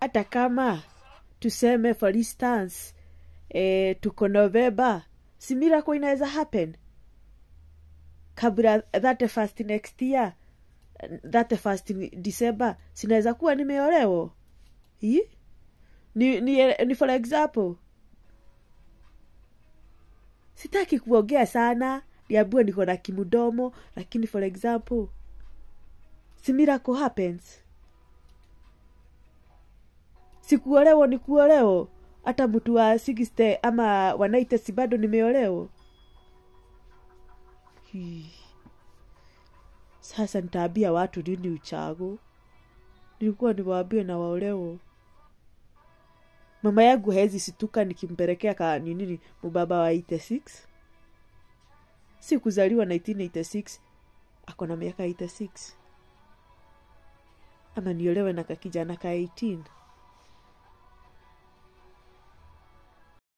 hata kama tuseme for instance eh, tuko novemba si miracle inaweza happen kabla 31st next year 31st december sinaweza kuwa nimeolewa Hii? ni, ni, ni for example sitaki kuongea sana niambue niko na kimudomo lakini for example si miracle happens sikuolewa ni kuolewa hata mtu wa 60 ama wanaite si bado nimeolewa Hii. sasa nitaambia watu nini uchago nilikuwa niwaambie na waolewo mama yangu hezi situka nikimpelekea ka ninini mubaba wa 86 si kuzaliwa 1986 ako na miaka 86 ama niolewe na kakijana ka 18